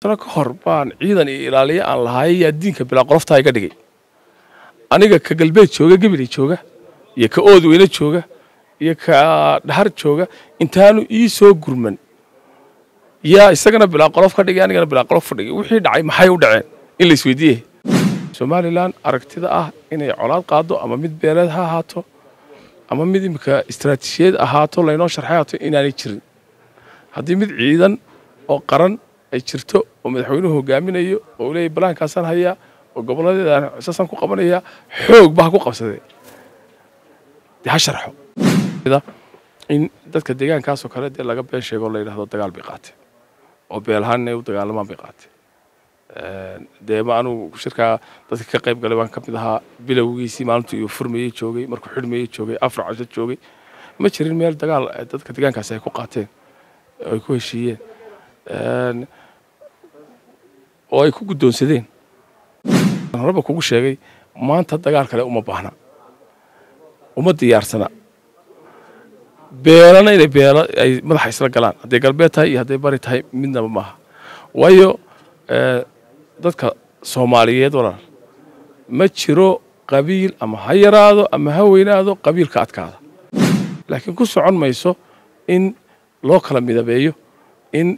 sano ka hor baan ciidan iyo ilaaliye aan lahaay yaa diinka bilaa qoloftaa iga dhigay aniga ka galbeed jooga gebeley jooga iyo ka ood weyne jooga iyo ka dhahar jooga intaanu ii soo gurman yaa isagana bilaa qolof ka dhigay anigana bilaa qolof ka dhigay wixii dhacay maxay u dhaceen in la isweydiiyey somalilan aragtida ah inay colaad qaado ama mid beeleed ha ahaato ama mid imika istaraatiijiyad ahaato laynoo sharxay ahaato inaanay jirin haddii mid ciidan oo qaran ay jirto oo madaxweynuhu hogaaminayo oo leeyahy balaankaasaan hayaa oo gobolladeedaan saasaan ku qabanaya xoog baa ku qabsadee dee ha sharxo in dadka deegaankaasoo kale dee laga been sheego la yidhahdo dagaal bay qaatee oo beelahaan inay u dagaalamaan bay qaatee dee ma anugu shirkaa dadka ka qayb galay baan ka mid ahaa bilowgiisii maalintuu iyo furmayey joogay markuu xidhmayey joogay afar casho joogay ma jirin meel dagaal dadka deegaankaasi ay ku qaateen ay ku heshiiyeen oo ay ku guddoonsadeen horeba kugu sheegay maanta dagaal kale uma baahna uma diyaarsana beelana inay beelo ay madaxa isla galaan hadday galbeed tahay iyo hadday bari tahay midnaba maaha waayo dadka soomaaliyeed walaal ma jiro qabiil ama ha yaraado ama ha weynaado qabiilka adkaada laakiin ku socon mayso in loo kala midabeeyo in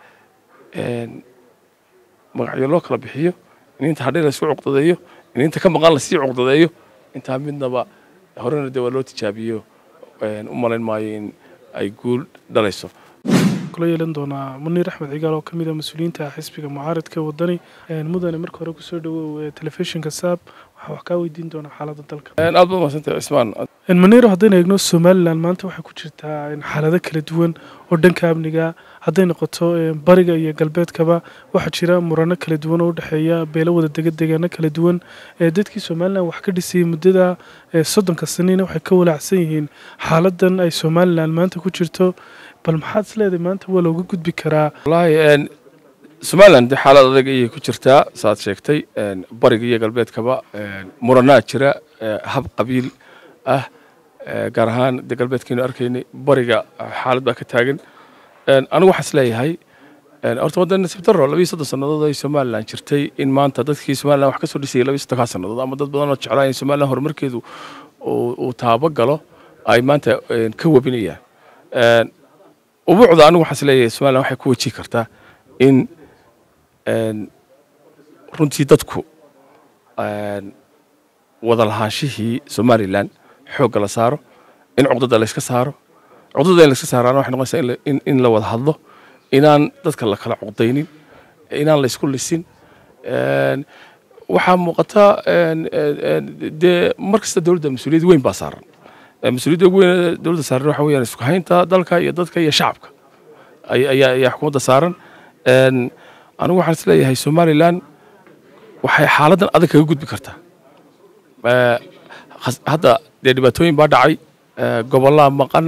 magacyo loo kala bixiyo in inta hadhay laysku cuqdadeeyo in inta ka maqan lasii cuqdadeeyo intaa midnaba horena dee waa loo tijaabiyo u malayn maayo in ay guul dhalayso kula yeelan doonaa muniir axmed cigaal oo ka mid ah mas-uuliyiinta xisbiga mucaaradka wadani mudane marka hore kusoo dhawow telefishinka saab waxaa wax kaa weydiin doonaa xaaladda dalka aad baad mahadsantay cismaan muniir haddaynu eegno somalilan maanta waxay ku jirtaa xaalado kala duwan oo dhanka amniga hadday noqoto bariga iyo galbeedkaba waxaa jira murano kala duwan oo udhexeeya beelo wada dega deegaano kala duwan dadkii somalilan wax ka dhisayay muddada soddonka sanina waxay ka walaacsan yihiin xaaladan ay somalilan maanta ku jirto bal maxaad is leedahay maanta waa looga gudbi karaa wallaahi somalilan dee xaalad adag ayay ku jirtaa saaad sheegtay bariga iyo galbeedkaba muranaa jira hab qabiil ah gaar ahaan dee galbeedkaynu arkaynay bariga xaalad baa ka taagan anigu waxaan is leeyahay horta waddan nasiib darro labiyo soddon sannadood ay somalilan jirtay in maanta dadkii somalilan wax ka soo dhisayay labiyo soddonkaa sannadood ama dad badan oo jeclaa in somalilan horumarkeedu uu taabo galo ay maanta ka webinayaan ubuucda anigu waxaan is leeyahay somalilan waxay ku wajihi kartaa in runtii dadku wada lahaanshihii somalilan xoogga la saaro in cuqdada layska saaro cuqdada in layska saaraana waxay noqonaysaa in la wada hadlo inaan dadka la kala cuqdaynin inaan laysku lisin waxaa muuqata dee mar kasta dowladda mas-uuliyad weyn baa saaran mas-uuliyadda ugu weyn dowladda saaran waxa weeyaan isku haynta dalka iyo dadka iyo shacabka ayaa ayaa xukuumadda saaran anigu waxaan is leeyahay somalilan waxay xaaladdan adag kaga gudbi kartaa hadda dee dhibaatooyin baa dhacay gobollaa maqan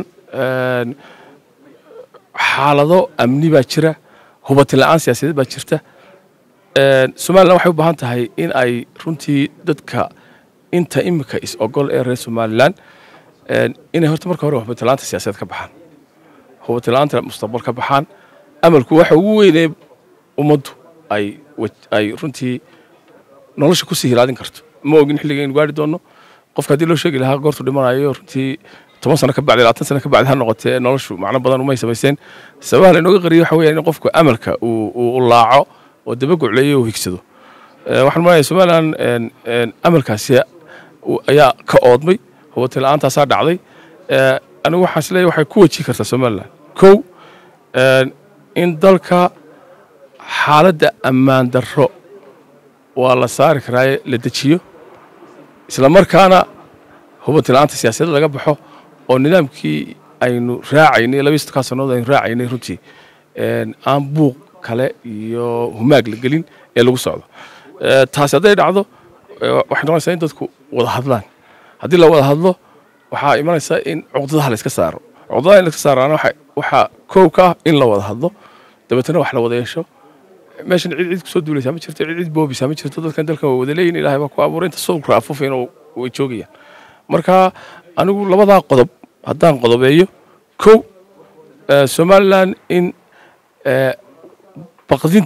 xaalado amni baa jira hubatin la-aan siyaasadeed baa jirta somalilan waxay u baahan tahay in ay runtii dadka inta imika is ogol ee reer somalilan inay horta marka hore hubatin la-aanta siyaasadeed ka baxaan hubatin la-aanta mustaqbal ka baxaan amalku waxa ugu weynee ummaddu ay ay runtii nolosha kusii hilaadin karto ma ogin xilliga aynu gaari doonno qofka haddii loo sheegi lahaa goortu dhimanayo runtii toban sano ka bacdi labaatan sano ka bacdi ha noqotee noloshu macno badan umay samayseen sababaha laynooga qariyo waxa weeyaan in qofku amalka uu laaco oo dabagucleeyo uu higsado waxaan malaya somalilan amalkaasi ayaa ka oodmay hubatin la-aantaasaa dhacday anigu waxaan is leeyahay waxay ku wajihi kartaa somalilan kow in dalka xaaladda ammaan darro waa la saari karaaye la dejiyo isla markaana hubanti la-aanta siyaasadda laga baxo oo nidaamkii aynu raacaynay labiyo sodonkaa sannadood aynu raacaynay runtii aan buuq kale iyo humaag la gelin ee lagu socdo taasi hadday dhacdo waxay noqonaysaa in dadku wada hadlaan haddii la wada hadlo waxaa imanaysaa in cuqdadaha la iska saaro cuqdadaha in la iska saaraana waxaa koow ka ah in la wada hadlo dabeetana wax la wada yeesho meeshan cid cid kusoo duulaysaa ma jirto cid cid boobeysaa ma jirto dadkan dalkan waa wada leeyihin ilahay baa ku abuuray inta sawirka afufayna way joogayaan marka anigu labadaa qodob haddaan qodobeeyo kow somalilan in baqdinta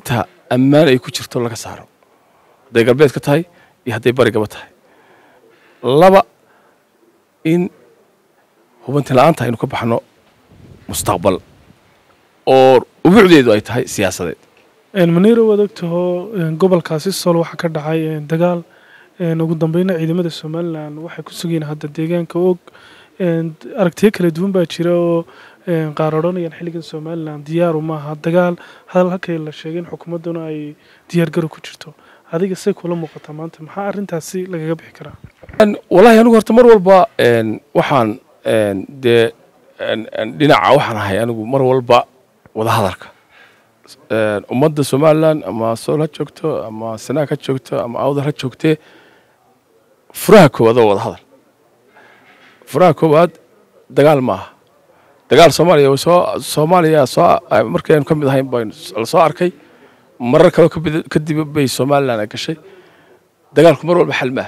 ammaan ay ku jirto laga saaro hadday galbeed ka tahay iyo hadday barigaba tahay laba in hubanti la-aanta aynu ka baxno mustaqbal oo ubuucdeedu ay tahay siyaasadeed maniiro waad ogtaho gobolkaasi sol waxaa ka dhacay dagaal ugu dambeyna ciidamada somalilan waxay ku sugayiin hadda deegaanka og aragtiyo kala duwan baa jira oo qaar odhanayaan xilligan somalilan diyaaru maaha dagaal hadal halkay la sheegay in xukuumadduna ay diyaargaro ku jirto adiga say kula muuqataa maanta maxaa arrintaasi lagaga bixi karaa wallaahi anigu horta mar walba waxaan dee dhinaca waxaan ahay anigu mar walba wada hadalka ummadda somalilan ama sool ha joogto ama sanaag ha joogto ama awdal ha joogtee furaha koowaad oo wada hadal furaha koowaad dagaal ma aha dagaal soomaaliya soo soomaaliya soo markii aynu ka mid ahayn baynu la soo arkay marar kaleo kadib bay somalilan ay gashay dagaalku mar walba xal ma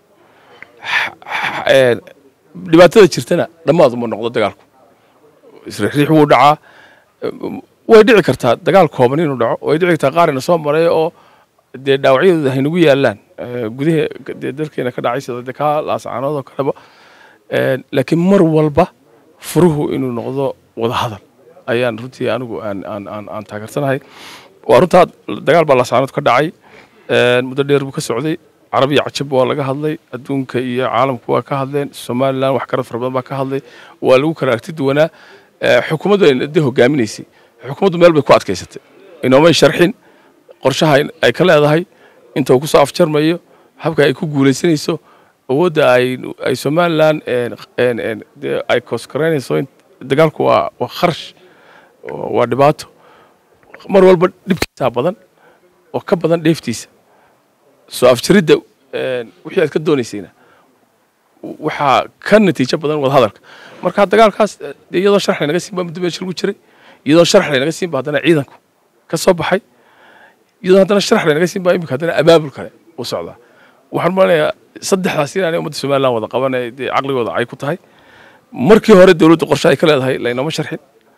aha dhibaatada jirtana dhammaad uma noqdo dagaalku isriixriix wuu dhacaa way dhici kartaa dagaal kooban inuu dhaco way dhici kartaa qaarina soo maray oo dee dhaawacyadooda haynagu yaalaan gudaha dee dalkeena ka dhacay sida dee kaa laascaanood oo kaleba laakiin mar walba furuhu inuu noqdo wada hadal ayaan runtii anigu aan aan aan aan taageersanahay waa runtaa dagaal baa laascaanood ka dhacay muddo dheer buu ka socday carabiya cajab waa laga hadlay adduunka iyo caalamku waa ka hadleen somalilan wax karad fara badan baa ka hadlay waa lagu kala aragti duwanaa xukuumaddu ay de hogaaminaysay xukuumaddu meel bay ku adkaysatay inoomay sharxin qorshaha ay ka leedahay inta uu kusoo afjarmayo habka ay ku guulaysanayso awoodda ay ay somalilan ay koskaraynayso dagaalku waa waa kharash waa dhibaato mar walba dhibkiisaa badan oo ka badan dheeftiisa soo afjaridda wixii aad ka doonaysayna waxaa ka natiijo badan wada hadalka marka dagaalkaas iyadoo sharax laynaga siin baa muddo meesha lagu jiray iyadoo sharax laynaga siin ba haddana ciidanku ka soo baxay iyadoo haddana sharax laynaga siin baa imika haddana abaabul kale u socdaa waxaan malanayaa saddexdaas inaanay ummadda somalilan wada qabanay dee caqligooda ay ku tahay markii hore dowladda qorshe ay ka leedahay laynooma sharxin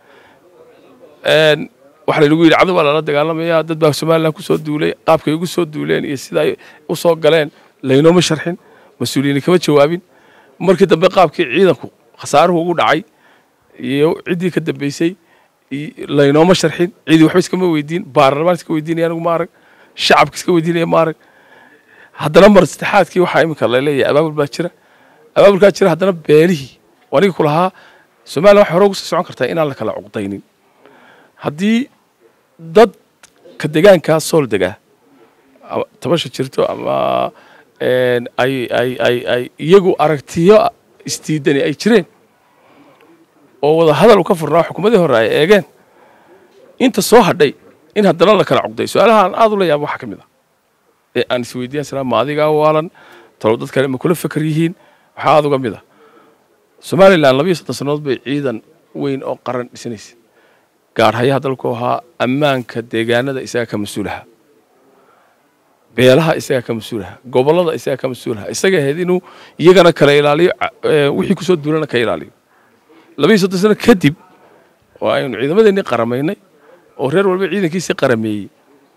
waxaa laynagu yidhi cadow baa lala dagaalamayaa dad baa somalilan kusoo duulay qaabkay ugu soo duuleen iyo sida ay u soo galeen laynooma sharxin mas-uuliyiin kama jawaabin markii dambe qaabkii ciidanku khasaaruhu ugu dhacay iyo ciddii ka dambeysay laynooma sharxin ciidii waxba iskama weydiin baarlamaan iska weydiinaya anigu ma arag shacabka iska weydiinaya ma arag haddana mar saddexaadkii waxaa iminka laleeyahay abaabul baa jira abaabulkaa jira haddana beelihii aniga ku lahaa somalilan waxay hore ugu sii socon kartaa inaan la kala cuqdaynin haddii dadka degaankaa sool degaa tabasha jirto ama ay ay ay ay iyagu aragtiyo isdiidani ay jireen oo wada hadal u ka furnaa xukuumadii hore ay eegeen inta soo hadhay in haddana la kala cugday su-aalaha aan aad u la yaaba waxaa ka mid ah ee aan isweydiiyan saraa ma adigaa waalan talow dad kale ma kula fakar yihiin waxaa aad uga mid ah somalilan labiyo soddon sannadood bay ciidan weyn oo qaran dhisanaysa gaadhayaha dalku ahaa ammaanka deegaanada isagaa ka mas-uulaha beelaha isagaa ka mas-uulaha gobollada isagaa ka mas-uulaha isaga ahayd inuu iyagana kala ilaaliyo wixii kusoo duulana ka ilaaliyo labiyo soddon sano kadib oo aynu ciidamadeennii qaramaynay oo reer walba ciidankiisii qarameeyey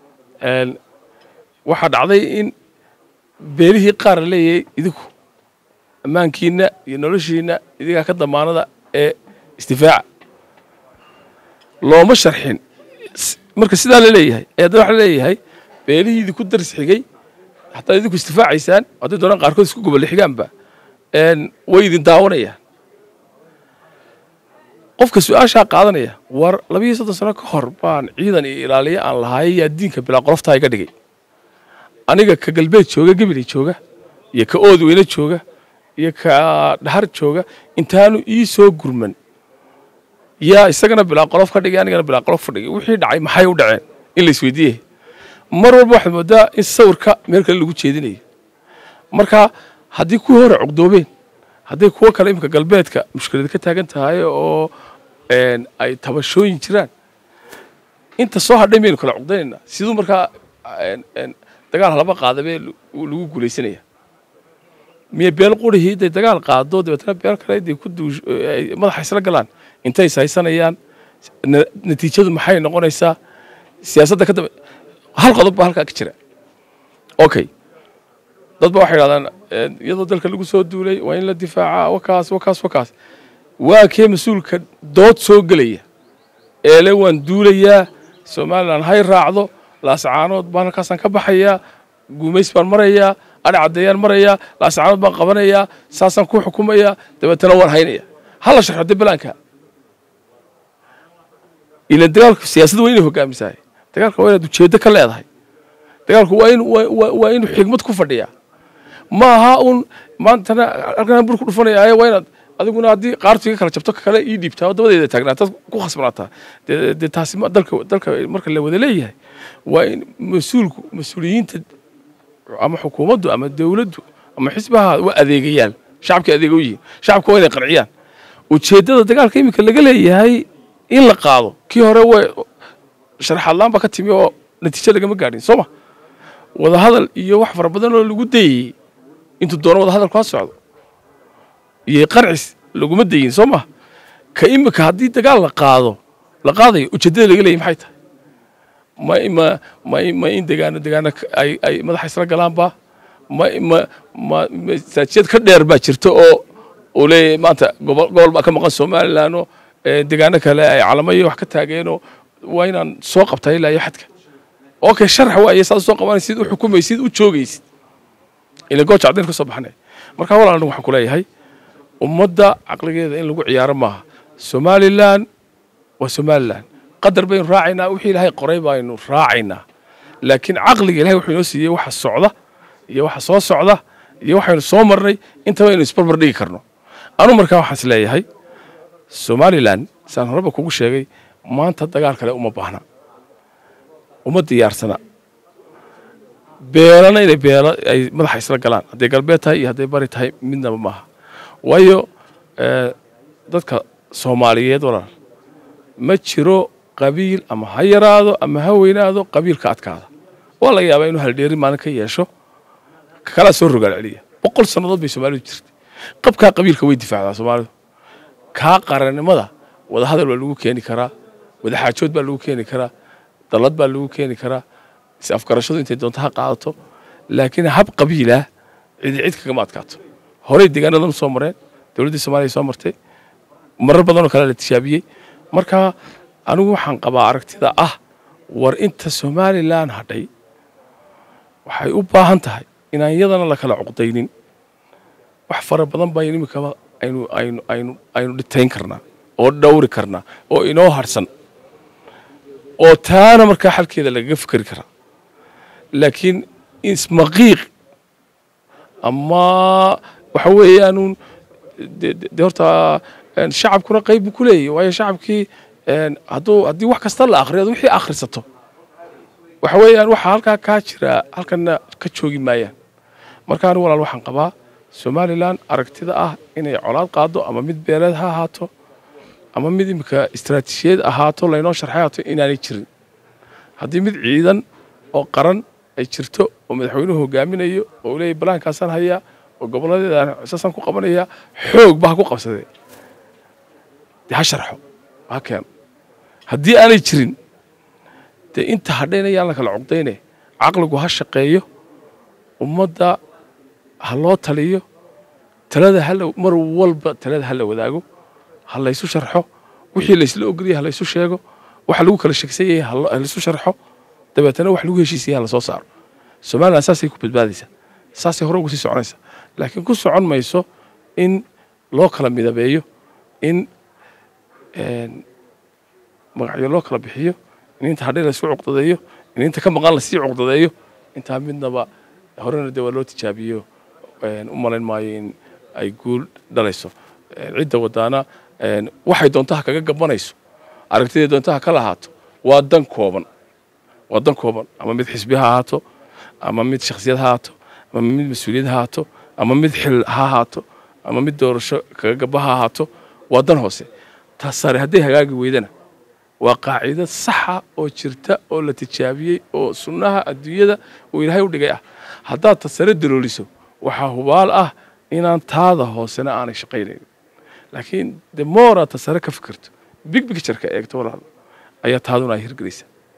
waxaa dhacday in beelihii qaar la leeyahay idinku ammaankiinna iyo noloshiinna idigaa ka damaanada ee isdifaaca looma sharxin marka sidaa la leeyahay ee haddana waxa la leeyahay beelihii idinku daris xigay hataa idinku isdifaacaysaan hadday doonaan qaarkood isku gobolle xigaanba way idin daawanayaan qofka su-aashaa qaadanaya war labiyo soddon sano ka hor baan ciidan iyo ilaaliyo aan lahaay yaa diinka bilaa qoloftaa iga dhigay aniga ka galbeed jooga gebeley jooga iyo ka ood weyne jooga iyo ka dhahar jooga intaanu ii soo gurman yaa isagana bilaa qolof ka dhigay anigana bilaa qolof ka dhigay wixii dhacay maxay u dhaceen in la isweydiiyey mar walba waxaad moodaa in sawirka meel kale lagu jeedinayo marka haddii kuwii hore cugdoobeen hadday kuwo kale iminka galbeedka mushkilad ka taagan tahay oo ay tabashooyin jiraan inta soo hadhay maynu kala cugdaynaynaa siduu markaa dagaal halaba qaadabee lagu guulaysanaya miya beel qurihii day dagaal qaado dabeetna beel kale day ku madaxa isla galaan intay ishaysanayaan natiijadu maxay noqonaysaa siyaasadda ka dambe hal qodob baa halkaa ka jira okay dad ba waxay yidhahdaan iyadoo dalka lagu soo duulay waa in la difaacaa wakaas wakaas wakaas waa kee mas-uulka dood soo gelaya eele waan duulayaa somalilan hay raacdo laascaanood baan halkaasaan ka baxayaa guumays baan marayaa adhi caddeeyaan marayaa laascaanood baan qabanayaa saasaan ku xukumayaa dabeetana waan haynaya hala sharxo de balaanka ila dagaalku siyaasadda waa inay hogaamisahay dagaalka waa inaad ujeeddo ka leedahay dagaalku waa in waa inuu xigmad ku fadhiyaa ma aha un maantana halkan bur ku dhufanaya waa inaad adiguna haddii qaartu iga kala jabto kale ii dhiibtaa oo dabadeeda taagnaataa ku khasbanaataa dee taasi dalka dalka marka la wada leeyahay waa in mas-uulku mas-uuliyiinta ama xukuumaddu ama dowladdu ama xisbaha waa adeegayaal shacabka adeega u yihiin shacabka waa inay qanciyaan ujeeddada dagaalka iminka laga leeyahay in la qaado kii hore way sharaxaad laan baa ka timi oo natiijo lagama gaadhin soo ma wadahadal iyo wax fara badan oo lagu dayey intuu doono wadahadalku ha socdo iyo qarcis laguma dayin soo ma ka imika haddii dagaal la qaado la qaadayo ujeeddada laga leeyay maxay tahay ma ma ma ma in degaano degaano ay ay madaxa isla galaanba ma ma ma masaajiyad ka dheer baa jirta oo uu leeyahay maanta gobol gobol baa ka maqan somaliland oo degaano kale ay calamayo wax ka taageenoo waa inaan soo qabtaa ilaa iyo xadka okay sharax waaye saad soo qabanaysid u xukumaysid u joogaysid ila gooja caddayn ka soo baxnay marka walaalna waxaan ku leeyahay ummadda caqligeeda in lagu ciyaaro maaha somalilan waa somalilan qadar baynu raacaynaa wixii ilaahay qoray baynu raacaynaa laakiin caqliga ilahay wuxuu inoo siiyey waxa socda iyo waxa soo socda iyo waxaynu soo marnay intaba aynu isbarbar dhigi karno anu markaa waxaan is leeyahay somalilan saan horeba kugu sheegay maanta dagaal kale uma baahna uma diyaarsana beelana inay beelo ay madaxa isla galaan hadday galbeed tahay iyo hadday bari tahay midnaba maaha waayo dadka soomaaliyeed walaal ma jiro qabiil ama ha yaraado ama ha weynaado qabiilka adkaada waa laga yaabaa inuu haldheeri maalin ka yeesho kalaa soo rogaal celiya boqol sannadood bay soomaalidu jirtay qabkaa qabiilka way difaacdaa soomaalidu kaa qarannimada wadahadal baa lagu keeni karaa wadaxaajood baa lagu keeni karaa dallad baa lagu keeni karaa is afgarashadu intay doonto ha qaadato laakiin hab qabiilah cidi cid kagama adkaato horey deegaanadan soo mareen dowladdii soomaaliya soo martay marar badanoo kale la tishaabiyey marka anigu waxaan qabaa aragtida ah war inta somalilan hadhay waxay u baahan tahay inaan iyadana la kala cuqdaynin wax fara badan baa imikaba aynu aynu aynu aynu dhitayn karnaa oo dhowri karnaa oo inoo harsan oo taana markaa xalkeeda lagaga fikeri karaa laakiin ismaqiiq ama waxa weeyaanuun de horta shacabkuna qayb buu ku leeyahy waayo shacabkii hadduu haddii wax kasta la akhriyo ad wixii akhrisato waxa weeyaan waxaa halkaa kaa jira halkana ka joogi maayaan marka anigu walaal waxaan qabaa somalilan aragtida ah inay colaad qaado ama mid beeleed ha ahaato ama mid imika istaraatiijiyad ahaato laynoo sharxay ahaato inaanay jirin haddii mid ciidan oo qaran ay jirto oo madaxweynuhu hogaaminayo oo leeyahy balaankaasaan hayaa oo gobolladeedaan saasaan ku qabanayaa xoog ba ha ku qabsadee dee ha sharxo ha keeno haddii aanay jirin dee inta hadhayna yaan la kala cugdayne caqligu ha shaqeeyo ummadda ha loo taliyo talada hala mar walba talada ha la wadaago ha laysu sharxo wixii laysla ogolyahay ha laysu sheego waxa lagu kala shegsan yahay ha laysu sharxo dabeetana wax lagu heshiisaya ha lasoo saaro somalilan saasay ku badbaadaysaa saasay hore ugu sii soconaysaa laakiin ku socon mayso in loo kala midabeeyo in magacyo loo kala bixiyo in inta hadhay laysku cuqdadeeyo in inta ka maqan lasii cuqdadeeyo intaa midnaba horena dee waa loo tijaabiyo u malayn maayo in ay guul dhalayso cidda wadaana waxay doontaha kaga gabanayso aragtidai doontaha ka lahaato waa dan kooban waa dan kooban ama mid xisbi ha ahaato ama mid shakhsiyad ha ahaato ama mid mas-uuliyad ha ahaato ama mid xil ha ahaato ama mid doorasho kaga gaba ha ahaato waa dan hoose taas sare hadday hagaagi weydana waa qaacido saxa oo jirta oo la tijaabiyey oo sunnaha adduunyada uu ilaahay u dhigay ah haddaad ta sare dalooliso waxaa hubaal ah inaan taada hoosena aanay shaqaynayn laakiin de mooraad ta sare ka fikirto big bictureka eegto walaal ayaa taaduna ay hirgelaysaa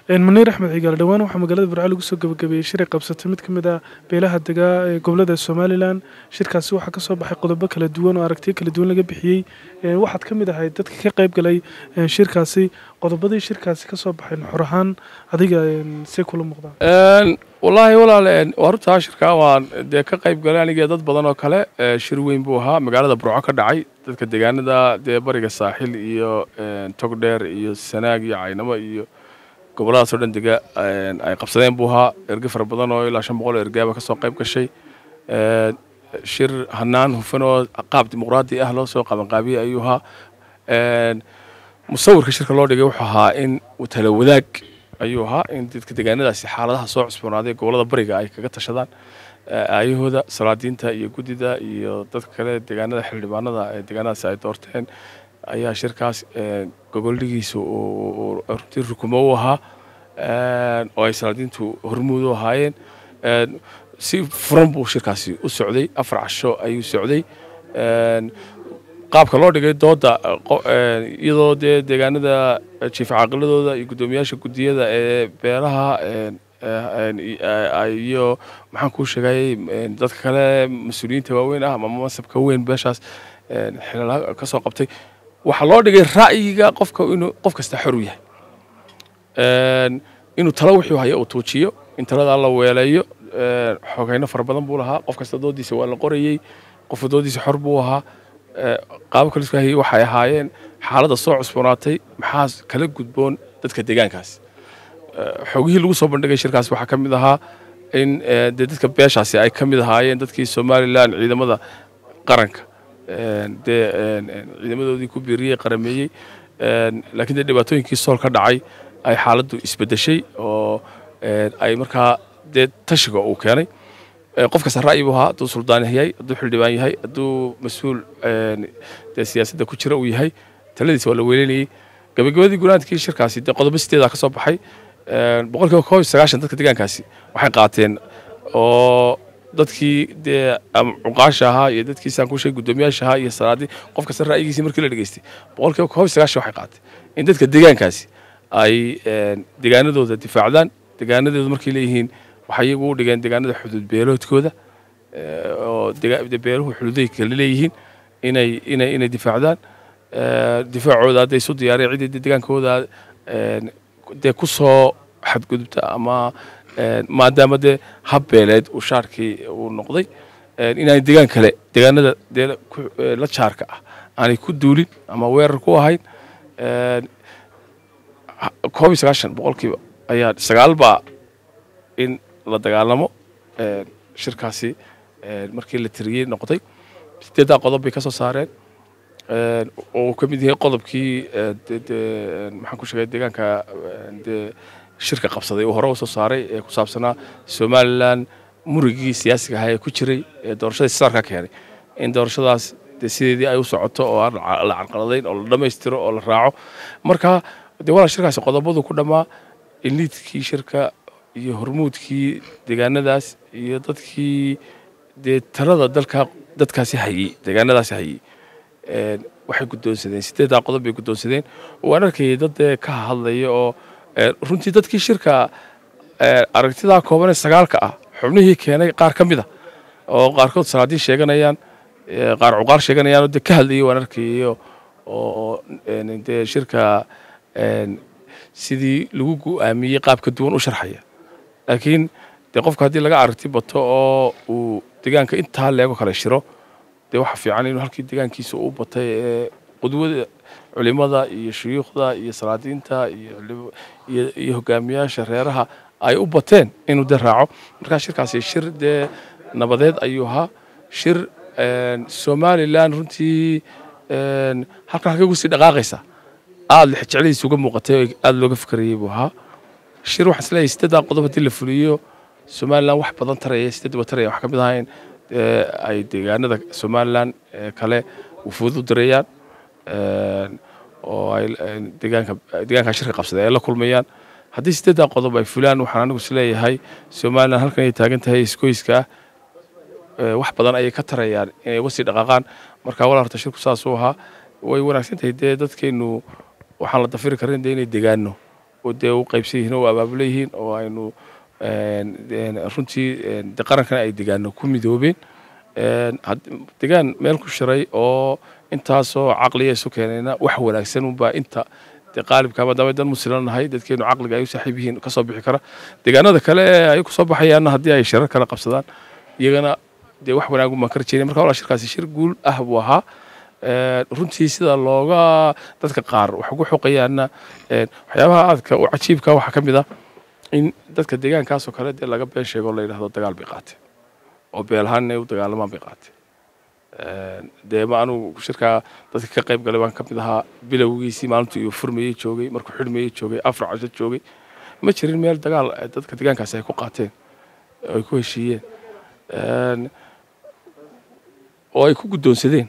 maniir axmed cigaal dhowaan waxaa magaalada burco lagu soo gabagabeeyey shir ay qabsatay mid ka mid ah beelaha degaa ee gobolada somalilan shirkaasi waxaa kasoo baxay qodobo kala duwan oo aragtiyo kala duwan laga bixiyey waxaad ka mid ahayd dadka ka qayb galay shirkaasi qodobadii shirkaasi kasoo baxay nuxur ahaan adiga see kula muuqdaan wallaahi walaal waa runtaa shirka waan dee ka qayb galay aniga dad badan oo kale shir weyn buu ahaa magaalada burco ka dhacay dadka deegaanada dee bariga saaxil iyo togdheer iyo sanaag iyo caynamo iyo gobolladaasoo dhan dega ay qabsadeen buu ahaa erge fara badan oo ilaa shan boqol oo ergaaba kasoo qayb gashay shir hanaan hufan oo qaab dimuqraadi ah loo soo qabanqaabiyey ayuu ahaa musawirka shirka loo dhigay wuxuu ahaa in tala wadaag ayuu ahaa in dadka deegaanadaasi xaaladaha soo cusboonaaday gobollada bariga ay kaga tashadaan aayahooda salaadiinta iyo guddida iyo dadka kale deegaanada xildhibaanada ee deegaanadaasi ay doorteen ayaa shirkaas gogoldhigiisa runtii rukumo u ahaa oo ay salaadiintu hormuud u ahaayeen si furan buu shirkaasi u socday afar casho ayuu socday qaabka loo dhigay dooda iyadoo dee deegaanada jiif caaqiladooda iyo guddoomiyaasha guddiyada ee beelaha iyo maxaan kuu sheegayay dadka kale mas-uuliyiinta waaweyn ah ama mansabka weyn beeshaas xilala ka soo qabtay waxaa loo dhigay ra'yiga qofka inuu qof kasta xor u yahay inuu talo wuxuu haya uu tuujiyo in taladaa la weeleeyo xogeyno fara badan buu lahaa qof kasta doodiisa waa la qorayey qofka doodiisa xor buu ahaa qaababka la iskahayay waxay ahaayeen xaaladda soo cusboonaatay maxaa kala gudboon dadka deegaankaas xogihii lagu soo bandhigay shirkaas waxaa ka mid ahaa in dee dadka beeshaasi ay ka mid ahaayeen dadkii somalilan ciidamada qaranka dee ciidamadoodii ku biiriyey qarameeyey laakiin dee dhibaatooyinkii sool ka dhacay ay xaaladdu isbedeshay oo ay markaa dee tashiga uu keenay qof kasta ra'yi buu ahaa hadduu suldaan yahay hadduu xildhibaan yahay hadduu mas-uul dee siyaasadda ku jira uu yahay taladiisa waa la weelinayey gabagabadii gunaadkii shirkaasi dee qodobo sideedaa ka soo baxay boqolkiiba koob iyo sagaashan dadka deegaankaasi waxay qaateen oo dadkii dee cuqaasha ahaa iyo dadkii saan ku sheegay guddoomiyaasha ahaa iyo salaadii qof kasta ra'yigiisii markii la dhegeystay boqolkiiba koob iyo sagaashan waxay qaateen in dadka deegaankaasi ay deegaanadooda difaacdaan deegaanadooda markay leeyihiin waxay iyagu u dhigeen deegaanada xuduud beeloodkooda oo beeluhu xuduuday kala leeyihiin inay inay inay difaacdaan difaacooda hadday isu diyaariyeen ciddii deegaankooda dee ku soo xadgudubta ama maadaama dee hab beeleed uu shaarkii uu noqday inaanay deegaan kale deegaanada dee la jaarka ah aanay ku duulin ama weerar ku ahayn koob iyo sagaashan boqolkiiba ayaa sagaal baa in la dagaalamo shirkaasi markii la tiriyey noqday sideeddaa qodob bay ka soo saareen oo uu ka mid yahay qodobkii maxaan ku sheegay deegaanka dee shirka qabsaday uu hore u soo saaray ee ku saabsanaa somalilan murigii siyaasiga ahaa ee ku jiray ee doorashadii sisaarka keenay in doorashadaas dee sideedii ay u socoto oo aan la carqaladayn oo la dhammaystiro oo la raaco marka dee walaa shirkaasi qodobadu ku dhammaa iliidkii shirka iyo hormuudkii deegaanadaas iyo dadkii dee talada dalka dadkaasi hayey deegaanadaasi hayey waxay guddoonsadeen sideeddaa qodob bay guddoonsadeen waan arkayay dad dee ka hadlaya oo runtii dadkii shirka aragtidaa koobanee sagaalka ah xubnihii keenay qaar ka mid a oo qaarkood salaadiin sheeganayaan qaar cuqaar sheeganayaan oo dee ka hadlayay waan arkayay oo dee shirka sidii lagu go'aamiyey qaab ka duwan u sharxaya laakiin dee qofka haddii laga aragti bato oo uu deegaanka intaa leego kale shiro dee waxa fiican inuu halkii deegaankiisa u batay ee qudwada culimada iyo shuyuukhda iyo salaadiinta iyo hogaamiyaasha reeraha ay u bateen inuu dee raaco markaa shirkaasi shir dee nabadeed ayuu ahaa shir somalilan runtii halkan halkay ugu sii dhaqaaqaysa aada lix jecladiisa uga muuqatay oo aada looga fikrayay buu ahaa shir waxaan isleeyahay sideeddaa qodob haddii la fuliyo somalilan wax badan taraya sideedaba taraya wax ka mid ahayn ay deegaanada somalilan kale wufuud u dirayaan oo ay deegaanka deegaanka shirka qabsaday ay la kulmayaan haddii sideeddaa qodob ay fulaan waxaan anigu isleeyahay somalilan halkan ay taagan tahay iskoyska ah wax badan ayay ka tarayaan inay uga sii dhaqaaqaan marka walaa horta shirku saas u ahaa way wanaagsan tahay dee dadkeennu waxaan la dafiri karin dee inay degaano oo dee u qaybsan yihiin oo abaabula yihiin oo aynu runtii de qarankana ay degaano ku midoobeen degaan meel ku shiray oo intaasoo caqliya isu keenayna wax wanaagsan unbaa inta dee qaalibka maadaama dan musliman nahay dadkeenu caqliga ay u saaxiib yihiin kasoo bixi kara deegaanada kale ee ay kusoo baxayaanna haddii ay shirar kale qabsadaan iyagana dee wax wanaagun baan ka rajeynay marka walaa shirkaasi shir guul ah buu ahaa runtii sida looga dadka qaar wax ugu xoqayaanna waxyaabaha aadka u cajiibka waxaa ka mid ah in dadka deegaankaasoo kale dee laga been sheego la yidhahdo dagaal bay qaatee oo beelahaan inay u dagaalamaan bay qaatee dee ma anugu shirkaa dadka ka qayb galay baan ka mid ahaa bilowgiisii maalintuu uu furmayey joogay markuu xidhmayey joogay afar casho joogay ma jirin meel dagaal dadka deegaankaasi ay ku qaateen oo ay ku heshiiyeen oo ay ku guddoonsadeen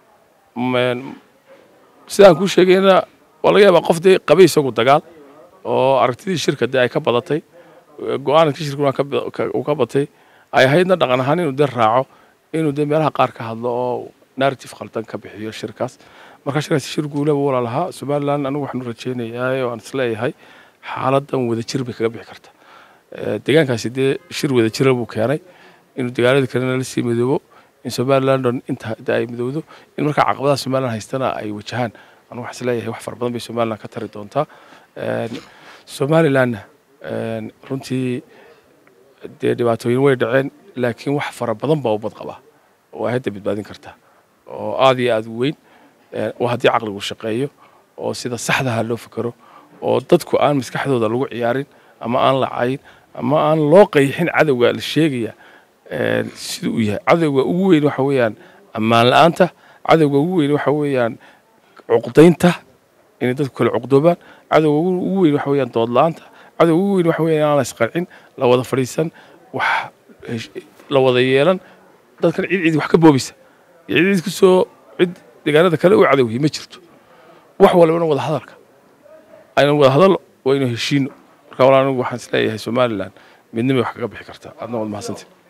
sidaan kuu sheegayna waa laga yaabaa qof dee qabay isagu dagaal oo aragtidii shirka dee ay ka badatay go-aankii shirkuna uu ka batay ay ahaydna dhaqan ahaan inuu dee raaco inuu dee meelaha qaar ka hadlo oo narrative khaldan ka bixiyo shirkaas marka shirkaasi shir guulaba walaa lahaa somaliland anigu waxaanu rajaynayaa oo aan isleeyahay xaaladan wadajir bay kaga bixi karta deegaankaasi dee shir wadajira buu keenay inuu deegaanada kalena la sii midoobo in somaliland on inta ay midowdo in markaa caqabadaha somaliland haystana ay wajahaan anigu waxaan isleeyahay wax fara badan bay somaliland ka tari doontaa somalilandna runtii dee dhibaatooyin way dhaceen laakiin wax fara badan baa u bad qabaa oo ay hadda badbaadin kartaa oo aad iyo aad u weyn oo haddii caqligu shaqeeyo oo sida saxdaha loo fikero oo dadku aan maskaxdooda lagu ciyaarin ama aan la cayin ama aan loo qayxin cadowga la sheegaya sida uu yahay cadowga ugu weyn waxa weeyaan ammaan la-aanta cadowga ugu weyn waxa weeyaan cuqdaynta inay dadku kale cuqdoobaan cadowga ugu weyn waxa weeyaan dood la-aanta cadowga ugu weyn waxa weeyaan inaan la isqarcin la wada fadhiisan wax la wada yeelan dadkan cid cid wax ka boobisa iyo cid cid kusoo cid deegaanada kale u cadowhi ma jirto wax walbana wada hadalka aynan wada hadal waynu heshiino marka walaa anigu waxaan isleeyahay somaliland midnimay wax kaga bixi kartaa aadna waad mahadsantiin